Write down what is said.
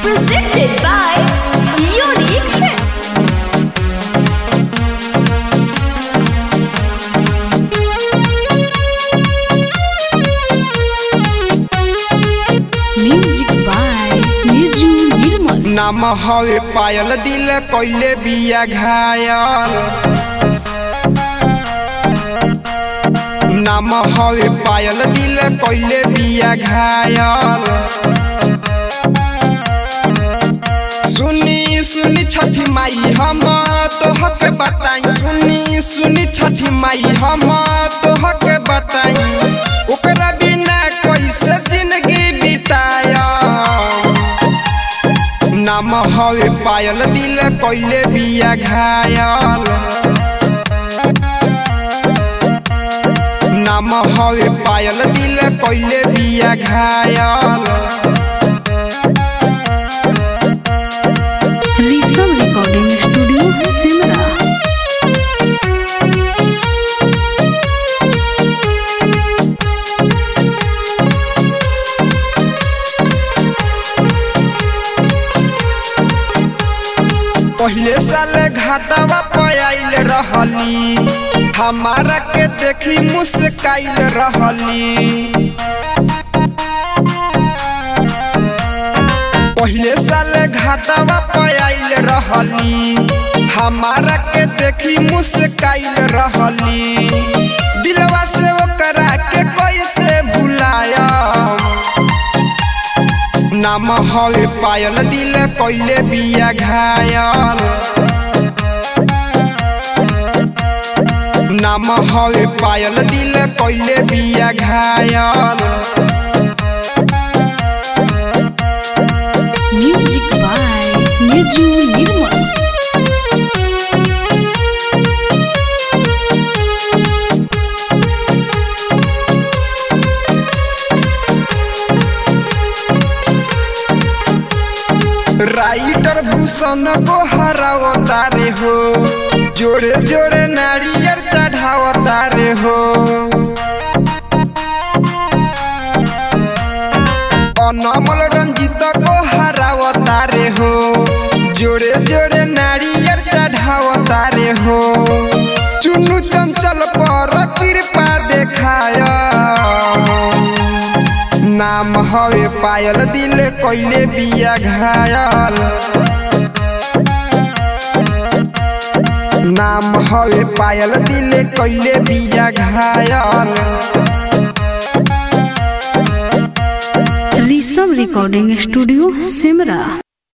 Presented by Unique Trip. Music by Niju Nirmal. नाम हवे पायल दिल कइले बिया घायल नाम हवे पायल दिल कइले बिया घायल सुनी सुनी छठी माई हम तोहके बताई सुनी सुनी छठी माई हम तोहके बताई ओकरा बिना कैसे जिंदगी बिताया नाम हवे पायल दिल कइले बिया घायल नाम हवे पायल दिल कइले बिया घायल Risal Recording Studio, Simra. पहले साल घाटावा पयाइल रहली हमारा के देखी मुस्काइल रहली पहले साल घाटावा पयाइल रहली हमारा के देखी मुस्काइल रहली दिलवा से ओकरा के कैसे भुलाया नाम हवे पायल दिल कइले बिया घायल नाम हवे पायल दिल कइले बिया घायल Music by Niju Nirmal. Writer Bhushan को हरावतारे हो जोड़े जोड़े नारियर चढ़ावतारे हो अनमल रंजित को हरावतारे हो जोड़े जोड़े नारियर चढ़ावतारे हो चुनु चंचल पर कृपा देखाया नाम हवे पायल दिल कइले बिया घायल नाम हवे पायल दिल कइले बिया घायल Risal Recording Studio, Simra.